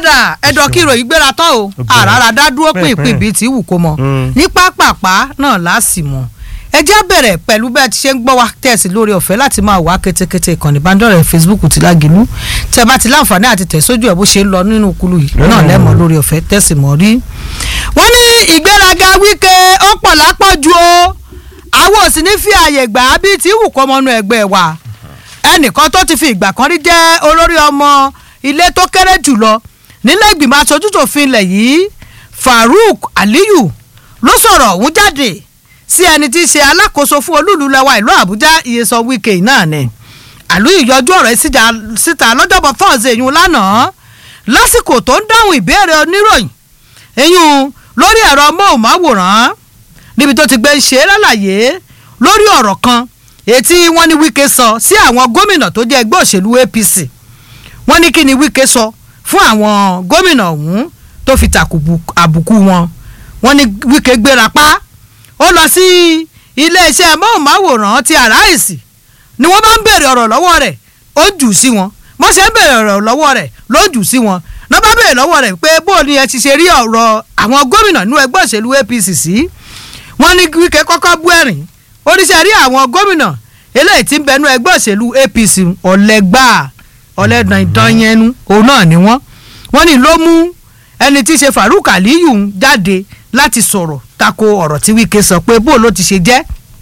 ọ̀dà ẹ̀dọ̀ kí ìròyìn gbéra tán o àràrà dá dúró pínpín bíi tí wù kó mọ ní pápápá náà láàsì mọ́ ẹ jẹ́ bẹ̀rẹ̀ pẹ̀lú bẹ́ẹ̀ ti ṣe ń gbọ́ wa tẹ̀sí lórí ọ̀fẹ́ láti máa wá kétékété ìkànnì ìbánidọ́rẹ̀ Facebook ti Lágìlú tẹ́ bá ti láǹfààní àti tẹ̀sójú ẹ̀ bó ṣe ń lọ nínú kulu yìí náà lẹ́mọ̀ lórí ọ̀fẹ́ tẹ̀sí mọ́ rí. wọ́n ní ìgbéraga Wike ó pọ̀ lápọ̀jù o àwọn ò sì ní fi àyè gbà á bíi tí wù kọ́ mọ́nú ẹgbẹ́ wa ẹnìkan tó ti fi ìgbà kan rí jẹ́ olórí ọmọ ilé tó kéré jùlọ nílẹ̀ ìgbìmọ̀ aṣojútòfin ilẹ̀ yìí Farouk Aliyu ló sọ̀rọ̀ ọ̀hún jáde sí ẹni tí í ṣe alákòóso fún olúùlú lẹwa ìlú Àbújá Nyesom Wike náà ni Aliyu yọjú ọ̀rọ̀ ẹ̀ síta lọ́jọ́bọ̀ fọ́ọ̀sì èyún lánàá lásìkò tó ń dáhùn ìbéèrè oníròyìn èyún lórí ẹ̀rọ móhùnmáwòrán níbi tó ti gbé ń ṣe lálàyé lórí ọ̀rọ̀ kan ètí wọ́n ní Wike sọ sí àwọn gómìnà tó jẹ́ ẹgbẹ́ òṣèlú APC wọ́n ní kí ni Wike sọ fún àwọn gómìnà ọ̀hún tó fi tàkùbù àbùkù wọn wọ́n ní Wike gbéra pa ó lọ sí iléeṣẹ́ móhùnmáwòrán ti Arise ni wọ́n bá ń béèrè ọ̀rọ̀ lọ́wọ́ rẹ̀ ó jù sí wọn wọ́n ṣe ń béèrè ọ̀rọ̀ lọ́wọ́ rẹ̀ ló jù sí wọn náà bá béèrè lọ́wọ́ rẹ̀ pé bó ni ẹ ti ṣe rí ọ̀rọ̀ àwọn gómìnà nínú ẹgbẹ́ òṣèlú APC sí wọ́n ní Wike kọ́kọ́ bú ẹ̀rín oríṣẹ́ rí àwọn gómìnà eléyìí tí ń bẹnu ẹgbẹ́ òṣèlú APC ọ̀lẹ́gbàá ọ̀lẹ́dàndányẹnu òun náà ni wọ́n wọ́n ní ló mú ẹni tí í ṣe Farouk Aliyu jáde láti sọ̀rọ̀ tako ọ̀rọ̀ tí Wike sọ pé bó ló ti ṣe jẹ́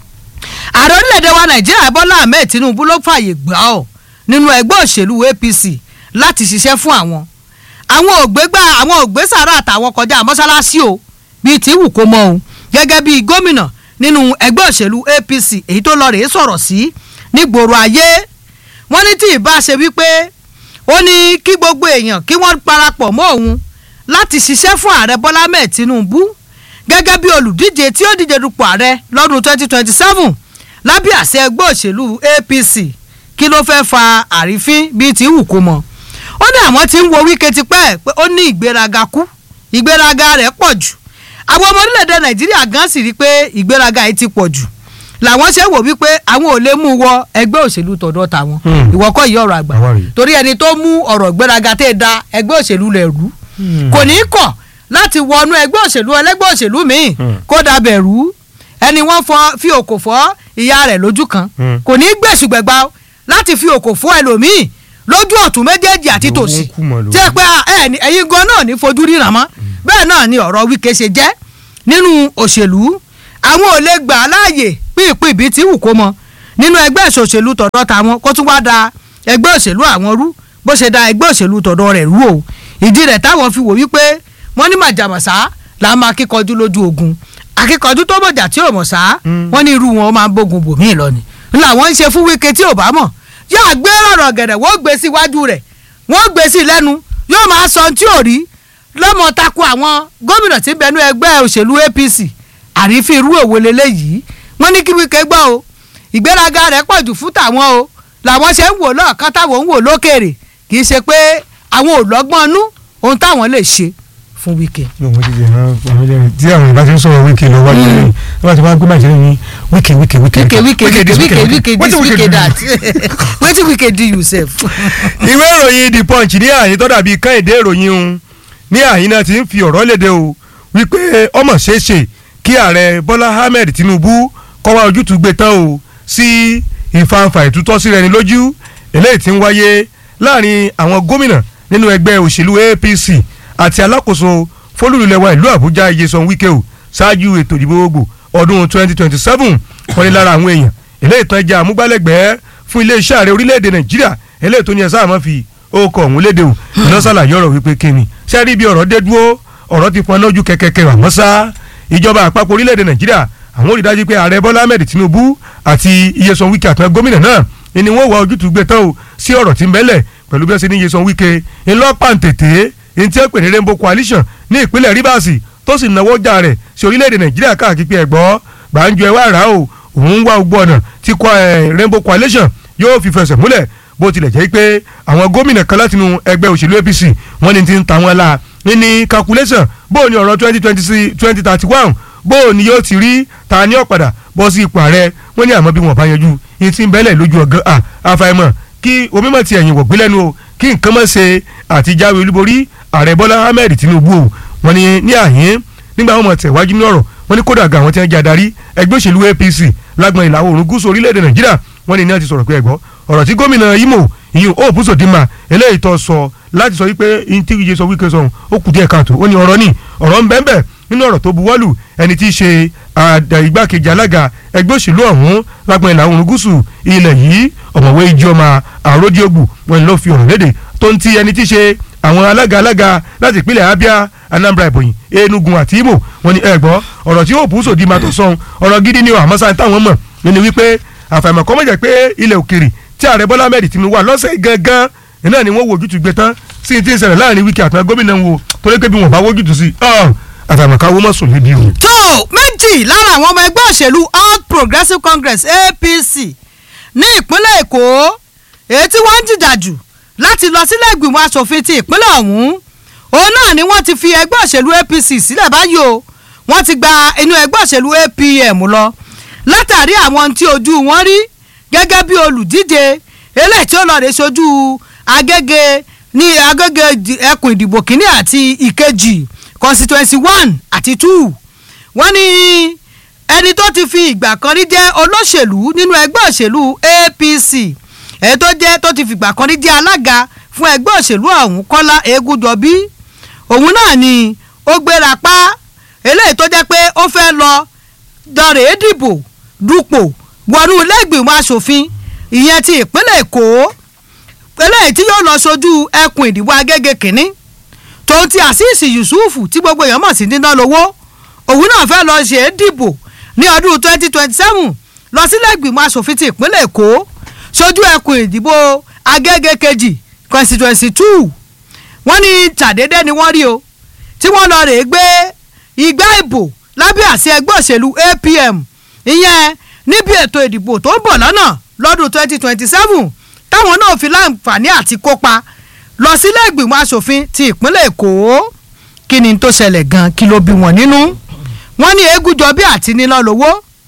ààrẹ orílẹ̀-èdè wa Nàìjíríà Bọ́lá Ahmed Tinubu ló fààyè gbà ọ́ nínú ẹgbẹ́ òṣèlú APC láti ṣiṣẹ́ fún àwọn àwọn ògbégbà àwọn ògbésàrà àtàwọn kọjá mọ́ṣáláṣí o bíi tí wù kó mọ́ o gẹ́gẹ́ bíi gómìnà nínú ẹgbẹ́ òṣèlú APC èyí tó lọ rèé sọ̀rọ̀ sí nígboro ayé wọ́n ní tí ìbá ṣe wípé ó ní kí gbogbo èèyàn kí wọ́n parapọ̀ mọ́ òun láti ṣiṣẹ́ fún ààrẹ Bọ́lá Ahmed Tinubu gẹ́gẹ́ bí olùdíje tí ó díje dupò ààrẹ lọ́dún 2027 lábẹ́ àṣẹ ẹgbẹ́ òṣèlú APC kí ló fẹ́ fa àrífín bíi ti wù kó mọ́ ó ní àwọn tí ń wo Wike tipẹ́ pé ó ní ìgbéraga kú ìgbéraga rẹ̀ pọ̀ jù àwọn ọmọ orílẹ̀-èdè Nàìjíríà gan sì rí i pé ìgbéraga yìí ti pọ̀ jù làwọn ṣe wò wípé àwọn ò lè mú wọ ẹgbẹ́ òṣèlú tọ̀dọ̀ tàwọn ìwọ kọ́ yìí ọ̀rọ̀ àgbà torí ẹni tó mú ọ̀rọ̀ ìgbéraga tẹ́ da ẹgbẹ́ òṣèlú rẹ̀ rú kò ní í kọ̀ láti wọnú ẹgbẹ́ òṣèlú ẹlẹ́gbẹ́ òṣèlú míì kó dabẹ̀ rú ẹni wọ́n fi òkò fọ́ ìyá rẹ̀ lójú kan kò ní í gbèsùgbẹ̀gba láti fi òkò fọ́ ẹlòmíì lójú ọ̀tún méjèèjì àti tòsì tí ẹ pé ẹ̀yin gan náà ní fojú ríran mọ́ bẹ́ẹ̀ náà ni ọ̀rọ̀ Wike ṣe jẹ́ nínú òṣèlú àwọn ò lè gbà á láàyè pínpín ibi tí wù kó mọ nínú ẹgbẹ́ òṣèlú tọ̀dọ̀ tàwọn kó tún wá da ẹgbẹ́ òṣèlú àwọn rú bó ṣe da ẹgbẹ́ òṣèlú tọ̀dọ̀ rẹ̀ rú o ìdí rẹ̀ táwọn fi wò wípé wọ́n ní màjàmọ̀sá là á máa kíkọjú lójú ogun akíkọjú tó mọ̀jà tí ò mọ̀ sá wọ́n ní irú wọn máa ń bógun bòmíì lọ ni làwọn ń ṣe fún Wike tí ò bá mọ̀ yóò gbé ọ̀rọ̀ gẹ̀dẹ̀ wọ́n gbé sí iwájú rẹ̀ wọ́n gbé sí lẹ́nu yóò máa sọ tí ò rí lọ́mọ tako àwọn gómìnà tí ń bẹnu ẹgbẹ́ òṣèlú APC àrífín irú òwe leléyìí wọ́n ní kí Wike gbọ́ o ìgbéraga rẹ̀ pọ̀ jù fún tàwọn o làwọn ṣe ń wò lọ́ọ̀kan táwọn ń wò lókèrè kì í ṣe pé àwọn ò lọ́gbọ́n nú ohun táwọn lè ṣe fún Wike. tí àwọn ìbá ti ń sọ̀rọ̀ Wike lọ wájú lẹ́yìn tí wọ́n ti wá gbé bàjẹ́ ní Wike Wike Wike Wike Wike Wike Wike Wike this Wike that wetin Wike do you sef. ìwé ìròyìn The Punch ní àyín tó dàbí kẹ́hìndé ìròyìn un ní àyín náà ti ń fi ọ̀rọ̀ léde o wípé ọmọ ṣeéṣe kí ààrẹ Bọ́lá Ahmed Tinubu kọ́ wá ojútùú gbé tán o sí ìfanfà ìtútọ́ sí rẹni lójú eléyìí tí ń wáyé láàrin àwọn gómìnà nínú ẹgbẹ́ òṣèlú APC àti alákòóso fólúlùlẹ̀wà ìlú Àbújá Nyesom Wike o ṣáájú ètò ìdìbò gbogbo ọdún 2027 wọ́n ní lára àwọn èèyàn eléyìí tán jẹ́ àmúgbálẹ́gbẹ̀ẹ́ fún iléeṣẹ́ ààrẹ orílẹ̀-èdè Nàìjíríà eléyìí tó ní ẹ sáà máa fi ókọ̀ ọ̀hún léde o lọ́sàlàyé ọ̀rọ̀ wípé kíni ṣé rí bí ọ̀rọ̀ dé dúró ọ̀rọ̀ ti pọn lójú kẹ̀kẹ́kẹ́ àmọ́ sá ìjọba àpapọ̀ orílẹ̀-èdè Nàìjíríà àwọn ò rí dájú pé ààrẹ Bọ́lá Ahmed Tinubu àti Nyesom Wike àtàwọn gómìnà náà ni wọ́n wá ojútùú gbé tán o sí ọ̀rọ̀ tí ń bẹ́lẹ̀ pẹ̀lú bí wọ́n ṣe ní Nyesom Wike ńlọ́pàǹtẹ̀tẹ̀ ní tí ó pè ní Rainbow Coalition ní ìpínlẹ̀ Rivers tó sì náwó jà rẹ̀ sí orílẹ̀-èdè Nàìjíríà káàkiri pé ẹ̀gbọ́ gbàǹjo ẹ̀ wá rà o òun wá gbogbo ọ̀nà tí Rainbow Coalition yóò fi fẹsẹ̀ múlẹ̀ bó tilẹ̀ jẹ́ pé àwọn gómìnà kan látinú ẹgbẹ́ òṣèlú APC wọ́n ní ti ń ta wọn la ní calculation bó o ní ọ̀rọ̀ twenty twenty twenty thirty one bó o ní yóò ti rí ta ní ọ̀padà bọ́ sí ipò ààrẹ wọ́n ní àmọ́ bí wọ́n bá yanjú ní ti ń bẹ́lẹ̀ lójú ọ̀gán àfàìmọ̀ kí omi mọ̀ ti ẹ̀yìn wọ̀gbìn lẹ́nu o kí nǹkan mọ̀ ṣe àti jáwé olúborí ààrẹ bọ́lá ahmed tinubu o wọ́n ní ní àyín nígbà wọn mọ̀ tẹ̀wájú ní ọ̀rọ̀ wọ́n ní kódà ga àwọn tí wọ́n jẹ́ adarí ẹgbẹ́ òṣèlú apc lágbọn ìlà oòrùn gúúsù orílẹ̀-èdè nàìjíríà wọ́n ní ní wọ́n ti sọ̀rọ̀ pé ẹ̀gbọ́ ọ̀rọ̀ tí gómìnà imo ìyún hope sodima eléyìí tó sọ láti sọ wípé intíríje sọ wípé sọhun ó kù díẹ̀ káàtó ó ní ọ̀rọ̀ ní ọ̀rọ̀ ń bẹ́ẹ̀ nínú ọ̀rọ̀ tó buwọ́lù ẹni tí í ṣe igbákejì alága ẹgbẹ́ òṣèlú ọ̀hún lágbọn ìlà oòrùn gúúsù ilẹ̀ yìí ọ̀mọ̀wé ijeoma àròdíogbù wọn ló fi ọ̀rọ̀ léde tó ń ti ẹni tí í ṣe àwọn alága alága láti ìpínlẹ̀ abia anambra ìbòyìn enugu àti imo wọn ni ẹ gbọ́ ọ̀rọ̀ tí yóò bú sòdì máa tó sọ̀hún ọ̀rọ̀ gidi ni àmọ́ sáà táwọn mọ̀ nínú wípé àfàìmọ̀ kọ́ mọ̀jẹ̀ pé ilẹ̀ òkèrè tí ààrẹ bọ́lá ahmed tinubu wà lọ́sẹ̀ gangan iná ni wọ́n wo ojútùú gbé tán sí ti ń ṣẹlẹ̀ láàrin wíkì àtàwọn gómìnà wo torí pé bí wọ́n bá wójútùú sí àfàìmọ̀ káwọ́ mọ̀ sùn lébi o. tó méjì lára àwọn ọmọ ẹgbẹ́ òṣèlú all progressives congress apc ní ìpínlẹ̀ èkó èyí tí wọ́n ń jìjà jù láti lọ sílé ìgbìmọ̀ asòfin ti ìpínlẹ̀ ọ̀hún òun náà ni wọ́n ti fi ẹgbẹ́ òṣèlú apc sílẹ̀ báyìí o wọ́n ti gba inú ẹgbẹ́ òṣèlú apm lọ látàrí àwọn tí ojú wọn rí gẹ́gẹ́ bí olùdíje eléyìí tí ó lọ́ọ́ rè sojú agége ní agége ẹkùn ìdìbò kínní àti ìkejì constituency one àti two wọ́n ní ẹni tó ti fi ìgbà kan rí jẹ́ olóṣèlú nínú ẹgbẹ́ òṣèlú apc èyí tó jẹ́ tó ti fìgbà kan rí jẹ́ alága fún ẹgbẹ́ òṣèlú ọ̀hún kọ́lá egúnjọbí òun náà ni ó gbéra pa eléyìí tó jẹ́ pé ó fẹ́ lọ dọ̀rẹ́ dìbò dupò wọnú ilé ìgbìmọ̀ asòfin ìyẹn ti ìpínlẹ̀ èkó eléyìí tí yóò lọ sojú ẹkùn ìdìbò agége kínní tòun ti àṣìṣì yusufu tí gbogbo èèyàn mọ̀ sí níná lówó òun náà fẹ́ lọ ṣe é dìbò ní ọdún twenty twenty seven lọ sílé ìgbìmọ̀ asòfin ti ìpínlẹ̀ èkó sojú ẹkùn ìdìbò agége kejì constituency two wọ́n ní tàdédé ni wọ́n rí o tí wọ́n lọ rèé gbé igbá ìbò lábẹ́ àṣẹ ẹgbẹ́ òṣèlú apm ìyẹn níbi ètò ìdìbò tó ń bọ̀ lọ́nà lọ́dún twenty twenty seven táwọn náà fi láǹfààní àti kópa lọ sílé ìgbìmọ̀ asòfin ti ìpínlẹ̀ èkó kí ni tó ṣẹlẹ̀ gan kí ló bí wọn nínú wọ́n ní egúnjọbí àti níná lówó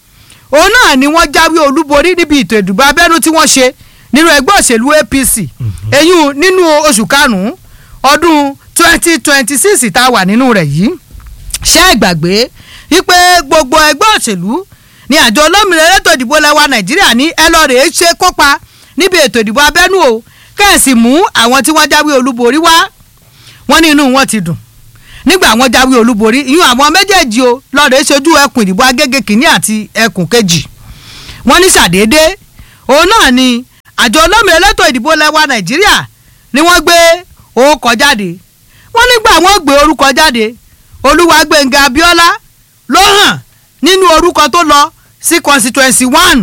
òun náà ni wọ́n jáwé olúborí níbi ètò ìdìbò abẹ́nú tí wọ́n ṣe nínú ẹgbẹ́ òṣèlú apc eyín nínú oṣù karùn-ún ọdún twenty twenty six tá a wà nínú rẹ̀ yìí ṣé ẹ gbàgbé wípé gbogbo ẹgbẹ́ òṣèlú ní àjọ olómìnira elétò ìdìbò lẹ́wà nàìjíríà ní ẹ lọ́ọ́ rèé ṣe kópa níbi ètò ìdìbò abẹ́nú o kẹ́ẹ̀sì mú àwọn tí wọ́n jáwé olúborí wá wọ́n ní inú wọn ti dùn nígbà wọ́n jáwé olúborí ìyún àwọn méjèèjì o lọ́ọ́ rèé ṣojú ẹkùn ìdìbò agége kìíní àti ẹkùn kejì wọ́n ní ṣàdédé òun náà ni àjọ olómìnira elétò ìdìbò lẹ́wà nàìjíríà ni wọ́n gbé orúkọ jáde wọ́n nígbà wọ́n gbé orúkọ jáde olúwàgbẹ̀ngà abíọ́lá ló hàn nínú orúkọ tó lọ sí constituency one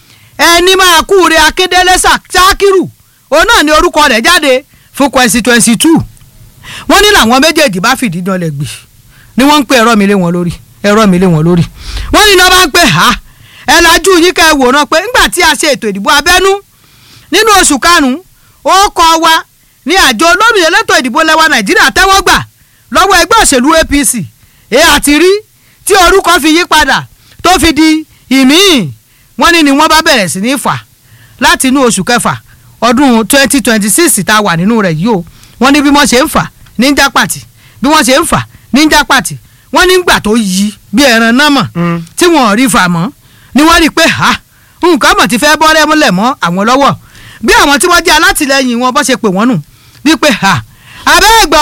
ẹni máa kú re akédélé ṣákírù òun náà ni orúkọ rẹ̀ jáde fún constituency two wọ́n ní làwọn méjèèjì bá fìdí dánlẹ̀ gbì ni wọ́n ń pe ẹ̀rọ mi lé wọn lórí ẹ̀rọ mi lé wọn lórí wọ́n ní iná bá ń pè ha ẹ̀ lajú yín kẹ́ ẹ wòran pé ńgbà tí a ṣe ètò ìdìbò abẹ́nú nínú oṣù karùn-ún ó kọ́ wa ní àjọ olómìnira elétò ìdìbò lẹ́wà nàìjíríà tẹ́wọ́ gbà lọ́wọ́ ẹgbẹ́ òṣèlú apc èyí àti rí tí orúkọ fi yí padà tó fi di ìmíì wọ́n ní ni wọ́n bá bẹ̀rẹ̀ sí ní fà láti inú oṣù kẹfà ọdún twenty twenty six tá a wà nínú rẹ̀ yìí o wọ́n ní bí wọ́n ṣe ń fà ní jápàtì bí wọ́n ṣe ń fà ní jápàtì wọ́n ní gbà tó yí bí ẹran náà mọ̀ tí wọ́n rí fà mọ́ ni wọ́n rí i pé ha nǹkan mọ̀ ti fẹ́ bọ́rẹ́ múlẹ̀ mọ́ àwọn lọ́wọ́ bí àwọn tí wọ́n jẹ́ alátìlẹyìn wọn bọ́ ṣe pè wọ́n nù wípé ha abẹ́ẹ̀gbọ́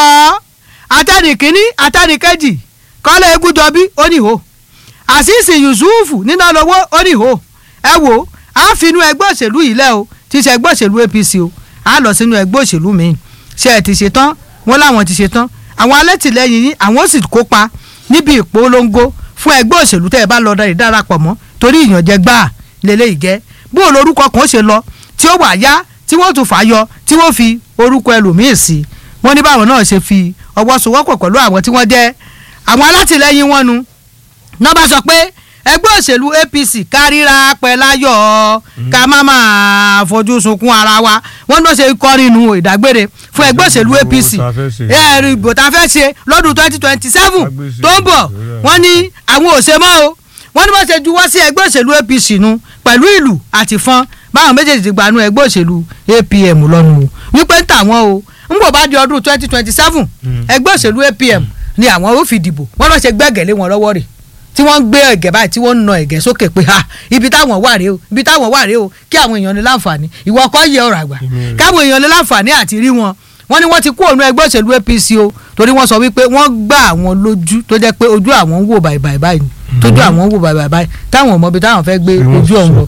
atẹ́nìkíní atẹ́nìkejì kọ́lé egúnjọbí oníhò àṣìṣì yusufu níná lọ́wọ́ oníhò ẹ wo a fi inú ẹgbẹ́ òṣèlú yìí lẹ́ o ti ṣe ẹgbẹ́ òṣèlú apc o a lọ sínú ẹgbẹ́ òṣèlú mi ṣe ẹ ti ṣe tán wọn láwọn ti ṣe tán àwọn alẹ́tìlẹyìn yín àwọn sì kópa níbi ìpolongo fún ẹgbẹ́ òṣèlú tẹ́ ẹ bá lọ darapọ̀ mọ́ torí ìyànjẹ gbáà lélẹ́yìí gẹ́ bó o lórúkọ kan ṣe lọ tí ó wà yá tí wọ́n tún fà yọ tí wọ́n fi orúkọ ẹlòmíì sí wọ́n ní báwọn náà ṣe fi ọwọ́ sowọ́pọ̀ pẹ̀lú àwọn tí wọ́n jẹ́ àwọn alátìlẹyìn wọn nu náà bá sọ pé ẹgbẹ́ òṣèlú apc kárìíra pẹ̀láyọ̀ ká má máa fojú sunkún ara wa wọ́n ní wọ́n ṣe kọrin nu ìdágbére fún ẹgbẹ́ òṣèlú apc ẹ̀rù ìbò tá a fẹ́ ṣe lọ́dún twenty twenty seven tó ń bọ̀ wọ́n ní àwọn ò ṣe mọ́ o wọ́n ní wọ́n ṣe juwọ́ sí ẹgbẹ́ òṣèlú apc nu pẹ̀lú ìlú àti fọ́n báwọn méjèèjì ti gbanú ẹgbẹ́ òṣèlú apm lọ́nu wípé ń tàwọn o ń bò bá di ọdún twenty twenty seven ẹgbẹ́ òṣèlú APM ni àwọn ó fi dìbò wọ́n lọ́ọ́ ṣe gbẹ́gẹ̀lé wọn lọ́wọ́ rẹ̀ tí wọ́n ń gbé ẹ̀gẹ́ báyìí tí wọ́n ń na ẹ̀gẹ́ sókè pé ha ibi táwọn wà rèé o ibi táwọn wà rèé o kí àwọn èèyàn ní láǹfààní ìwọ ọkọ yẹ ọ̀rọ̀ àgbà káwọn èèyàn ní láǹfààní àti rí wọn wọ́n ní wọ́n ti kú òun ẹgbẹ́ òṣèlú APC o torí wọ́n sọ wípé wọ́n gbá àwọn lójú tó jẹ́ pé ojú àwọn ń wò báyìí báyìí báyìí tójú àwọn ń wò báyìí báyìí táwọn ò mọ ibi táwọn fẹ́ gbé ojú ọ̀hún lọ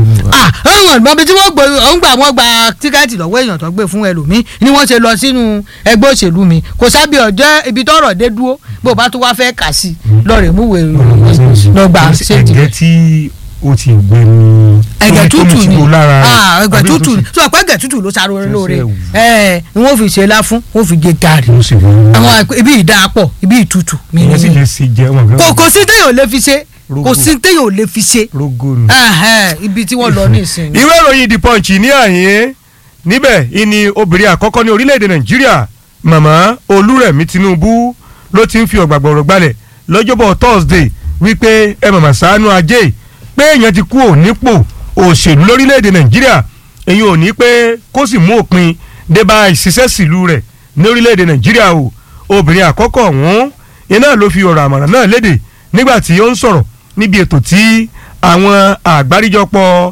ah ẹ̀wọ̀n mọ̀bi tí wọ́n gbé ọ̀hún gbà wọ́n gba tíkẹ́ẹ̀tì lọ́wọ́ èèyàn tó gbé fún ẹlòmíì ni wọ́n ṣe lọ sínú ẹgbẹ́ òṣèlú mi kò sábì ọjọ́ ibi tọ́rọ̀ dé dúró bó bá tún wá fẹ́ kà sí lọ́ọ̀rẹ́ múwèé lọ́gbà ṣéèjì. ẹ̀gẹ́ tí o ti gbé ní. ẹ̀gẹ́ tútù ni ah ẹ̀gẹ́ tútù ni sọ pé ẹ̀gẹ́ tútù ló sáré lóore ẹ̀ ni wọ́n fi ṣe lá fún wọ́n fi gé gàrí àwọn ibi ìdá pọ̀ ibi ìtutù. ìyẹn sì lè ṣe jẹ wọn. kò kò sí téèyàn ò lè fi ṣe kò sí téèyàn ò lè fi ṣe rogo nù. ibi tí wọ́n lọ ní ìsìn. ìwé ìròyìn the punch ní àyè níbẹ̀ ìní obìnrin àkọ́kọ́ ní orílẹ̀-èdè nàìjíríà màmá olúrẹ̀mí tinubu ló ti ń fi ọ̀gbàgbọ̀rọ̀ gbalẹ̀ lọ́jọ́bọ̀ thursday wípé ẹ màmá ṣàánú ajé pé èèyàn ti kú ònípò òṣèlú lórílẹ̀-èdè nàìjíríà èyí ò ní pé kó sì mú òpin débà ìṣiṣẹ́ sílùú rẹ̀ ní orílẹ̀-èdè nàìjíríà o obìnrin àkọ́kọ́ ọ̀hún iná ló fi ọ̀rọ̀ àmọ̀ràn náà léde nígbà tí ó ń sọ̀rọ̀ níbi ètò tí àwọn àgbáríjọpọ̀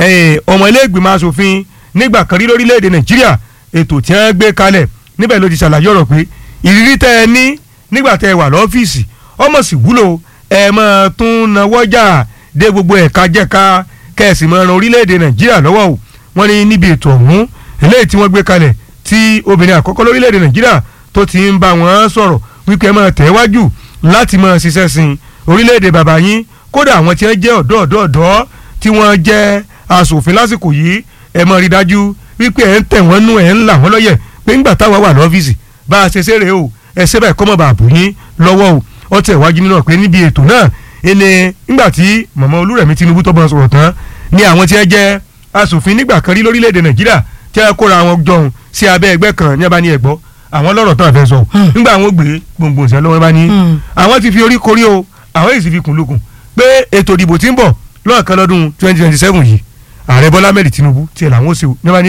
ọmọ ilé-ìgbìmọ̀ asòfin nígbà kan rí lórílẹ̀‐èdè nàìjíríà ètò tí wọ́n gbé kalẹ̀ níbẹ̀ ló ti ṣàlàyé ọ̀rọ̀ pé ìrírí tẹ́ ẹ ní nígbà tẹ́ ẹ wà lọ́fíìsì ọmọ sì wúlò ẹ máa tún nawọ́jà dé gbogbo ẹ̀ka jẹ́ka kẹ́ẹ̀sì máa ran orílẹ̀‐èdè nàìjíríà lọ́wọ́ o wọ́n ní níbi ètò ọ̀hún eléyìí tí wọ́n gbé kalẹ̀ tí obìnrin àkọ́kọ́ lórílẹ̀‐èdè nàìjíríà tó ti ń bá wọn sọ̀rọ̀ wípé ẹ máa tẹ̀ wájú láti máa ṣiṣẹ́ sin orílẹ̀‐èdè bàbá yín kódà àwọn tí wọ́n jẹ́ ọ̀dọ́ ọ̀dọ́ ọ̀dọ́ tí wọ́n jẹ́ asòfin lásìkò yìí ẹ mọ̀ rí dájú wípé ẹ̀ ń tẹ̀ wọ́n nú ẹ̀ ń là wọ́n lọ́yẹ̀ pé ńgbà táwa wà lọ́fíìsì bá a ṣe ṣeré o ẹ ṣe báyìí kọ́mọ̀ bàbù yín lọ́wọ́ o ọ tẹ̀ wájú nínú pé níbi ètò náà ẹni ńgbà tí mọ̀mọ́ olúrẹ̀mí tinubu tó bọ̀ sọ̀rọ̀ tán ni àwọn tí wọ́n jẹ́ asòfin nígbà kan rí lórílẹ̀‐èdè nàìjíríà tí wọ́n kóra wọn jọun sí abẹ́ ẹgbẹ́ kan ní abá ní ẹ̀gbọ́ àwọn lọ́rọ̀ tó àfẹ́ sọ ńgbà àwọn gbé gbòǹgbò ìṣẹ́ lọ́wọ́ bá ní àwọn ti fi orí korí o àwọn èsì fi kùn lukùn pé ètò ìdìbò tí ń bọ̀ lọ́ọ̀kan lọ́dún twenty twenty seven yìí ààrẹ bọ́lá mẹ́rin tinubu tiẹ̀ làwọn ó ṣe o nígbà ní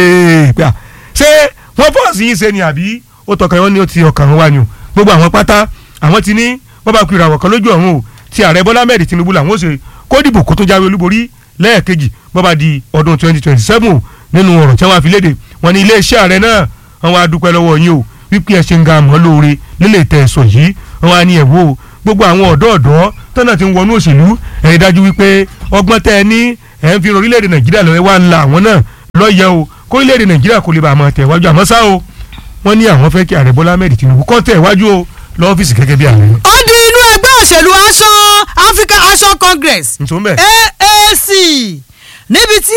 pé à ṣé wọ́n fọ́ọ̀sì yín ṣe ni àbí ó tọkàn wọn ni ó ti ọkàn wọn wá ni o gbogbo àwọn pátá àwọn ti ní wọ́n bá kú ìràwọ̀ kan lójú ọ̀run o ti ààrẹ bọ́lá mẹ́rin tinubu làwọn ó ṣe kó dìbò kó tó jáwé olúborí lẹ́ẹ̀kejì bó bá di ọdún twenty twenty seven o nínú ọ̀rọ̀ tí wọ́n fi léde wọn ni iléeṣẹ́ ààrẹ náà wọ́n wá dúpẹ́ lọ́wọ́ yín o wípé ẹ ṣe ń ga àmọ́ lóore nílé tẹ̀ ẹ̀sọ̀ yìí wọ́n wá ní ẹ̀wọ́ gbogbo àwọn ọ̀dọ́ ọ̀dọ́ tọ́nà ti ń wọnú òṣèlú ẹ̀rí dájú wípé ọgbọ́n tẹ́ ẹ ní ẹ̀ ń fi orílẹ̀-èdè nàìjíríà lọ́wọ́ wá ń la àwọn náà lọ́yẹ̀ o kó orílẹ̀-èdè nàìjíríà kò lè bá àmọ́ tẹ̀ wájú àmọ́ ṣá o wọ́n ní àwọn fẹ́ kí ààrẹ bọ́lá ahmed tinubu kọ́ tẹ̀ wájú o lọ́fíìsì gẹ́gẹ́ bí ààrẹ. ó di inú ẹgbẹ́ òṣèlú aṣọ african action congress ntò mbẹ. aac níbi tí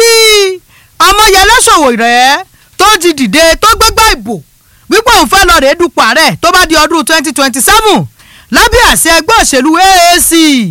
ọmọyẹlẹ sowore tó ti dìde tó gbégbá ìbò wípé òun fẹ́ lọ rèé dupò ààrẹ tó bá di ọdún twenty twenty seven lábẹ́ àṣẹ ẹgbẹ́ òṣèlú aac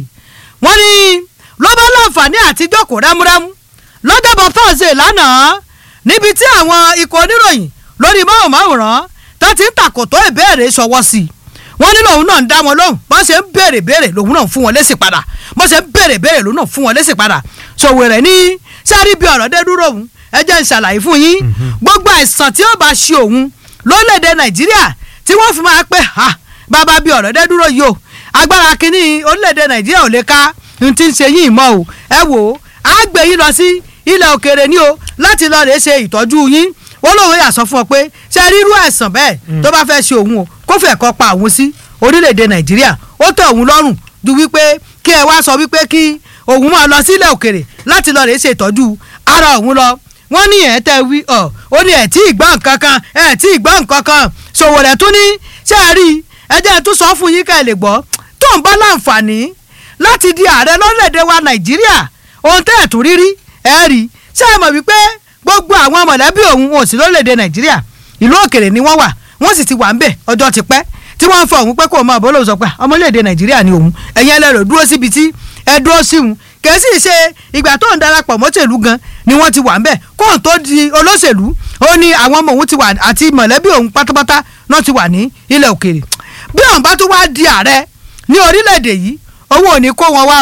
wọ́n ní ló bá láǹfààní àti jókòó rámúrámú lọ́jọ́bọ̀ thursday lánàá níbi tí àwọn ikọ̀ oníròyìn lórí máwòmáwòrán tó ti ń tàkòtò ìbéèrè ṣọwọ́ sí i wọ́n ní lòun náà ń dá wọn lóhùn bọ́n ṣe ń béèrè béèrè lòun náà ń fún wọn lésì padà bọ́n ṣe ń béèrè béèrè lòun náà ń fún wọn lésì padà Sowore ní sáré bí ọ̀rọ̀ dé dúró òun ẹ jẹ́ ń ṣàlàyé fún yín gbogbo àìsàn tí ó bá ṣe òun lórílẹ̀‐èdè nàìjíríà tí wọ́n fi máa pẹ́ ha bàbá bí ọ̀rọ̀ dé dúró yìí o agbára kínní orílẹ̀‐èdè nàìjíríà ò lè ká n ti ń ṣe yín mọ́ o ẹ wò ó á gbé yín lọ sí ilẹ̀ òkèèrè ní o láti lọ rèé ṣe ìtọ́jú yín ó lóun yà sọ fún ọ pé ṣe rírú àìsàn bẹ́ẹ̀ tó bá fẹ́ ṣe òun o kó fẹ́ kọ́ pa òun sí orílẹ̀‐èdè nàìjíríà ó tẹ̀ òun lọ́rùn ju wípé kí ẹ wá sọ wípé kí òun máa lọ sílẹ̀ òkèèrè láti lọ rèé ṣe ìtọ́jú ara òun lọ wọ́n ní ẹ̀ tẹ́ wí ọ̀ ó ní ẹ̀ tí ì gbọ́ nǹkan kan ẹ̀ tí ì gbọ́ nǹkan kan Sowore tún ní ṣé ẹ rí ẹ jẹ́ ẹ tún sọ fún yín ká ẹ lè gbọ́ tó ń bá láǹfààní láti di ààrẹ lórílẹ̀‐èdè wa nàìjíríà ohun tẹ́ ẹ̀ tún rírí ẹ rí ṣé ẹ mọ̀ wípé gbogbo àwọn mọ̀lẹ́bí òun ò sí lórílẹ̀‐èdè nàìjíríà ìlú òkèrè ni wọ́n wà wọ́n sì ti wà ń bẹ̀ ọjọ́ ti pẹ́ tí wọ́n ń fọ òun pé kó o máa bọ́ lóun sọ pé ọmọléèdè nàìjíríà ni òun ẹ̀yin ẹlẹ́rọ dúró síbi tí ẹ dúró sí òun kèésì ṣe ìgbà tó ń darapọ̀ mọ́tẹ̀lú gan ni wọ́n ti wà ń bẹ̀ kóun tó di olóṣèlú ó ní àwọn ọmọ òun ti wà àti mọ̀lẹ́bí òun pátápátá náà ti wà ní ilẹ̀ òkèrè bí òun bá tún wá di ààrẹ ní orílẹ̀-èdè yìí owó ò ní kó wọn wá o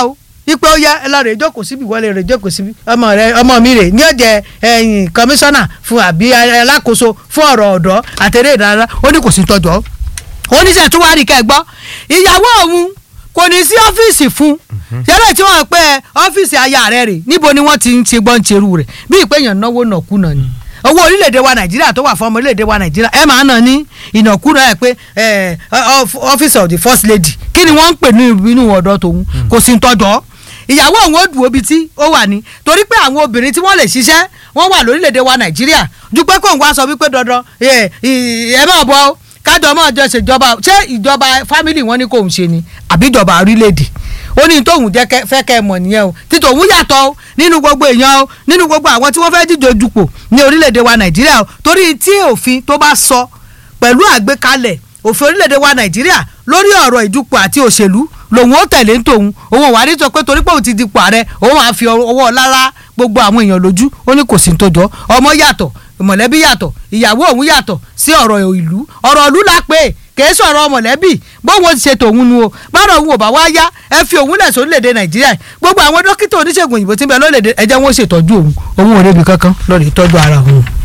ipe ó yẹ ẹ lọ rè jókòó síbi wọlé rè jókòó síbi ọmọ rẹ ọmọ mi rè ní ọjẹ ẹyìn kọmíṣánná fún àbí alákòóso fún ọ̀rọ̀ ọ̀dọ́ àtẹrẹ ìdárayá ó ní kò sí tọjọ oníṣẹ́ tó wá rí kẹ́ gbọ́ ìyàwó òun kò ní sí ọ́fíìsì fún yẹ́rẹ́ tí wọ́n pẹ́ ọ́fíìsì aya rẹ̀ rè níbo ni wọ́n ti ń ṣe gbọ́n ṣerú rẹ̀ bí ìpéyàn náwó nàkúnà ni owó orílẹ̀-èdè wa nàìjíríà tó wà fún ọmọ orílẹ̀-èdè wa nàìjíríà ẹ máa nà ní ìnàkúnà ẹ̀ pé office of the first lady kí ni wọ́n ń pè ní inú ọ̀dọ́ tòun kò sí tọ́jọ́ ìyàwó òun ó dùn obi tí ó wà ní torí pé àwọn obìnrin tí wọ́n lè ṣiṣẹ́ wọ́n wà lórílẹ̀‐èdè wa nàìjíríà ju pé kóun wá sọ wípé dandan ẹ ẹ máa bọ kájọ máa jọ ṣèjọba ṣé ìjọba fámìlì wọn ni kóun ṣe ni àbí ìjọba orílẹ̀‐èdè ó ní tóun jẹ́ fẹ́ kẹ́ ẹ mọ̀ nìyẹn o títò òun yàtọ̀ o nínú gbogbo èèyàn o nínú gbogbo àwọn tí wọ́n fẹ́ díje dupò ní orílẹ̀‐èdè wa nàìjíríà o torí tí òfin tó bá sọ pẹ̀lú àgbékalẹ̀ òfin orílẹ̀‐èdè wa nàìjíríà lórí ọ̀rọ̀ ìdupò àti òṣèlú lòun ó tẹ̀lé tòun òun wà ní sọ pé torí pé òun ti dipò ààrẹ òun á fi ọwọ́ lára gbogbo àwọn èèyàn lójú ó ní kò sí tó jọ ọmọ yàtọ̀ mọ̀lẹ́bí yàtọ̀ ìyàwó òun yàtọ̀ sí ọ̀rọ̀ ìlú ọ̀rọ̀ ìlú la pé kìí sọ̀rọ̀ mọ̀lẹ́bí bóun ti ṣe tòun nu o bára òun ò bá wá yá ẹ fi òun lẹ̀ sórílẹ̀‐èdè nàìjíríà gbogbo àwọn dókítà oníṣègùn òyìnbó tí ń bẹ lórílẹ̀‐èdè ẹ jẹ́ wọn ṣètọ́jú òun òun ò rébi kankan lọ́ọ́ lè tọ́jú ara òun.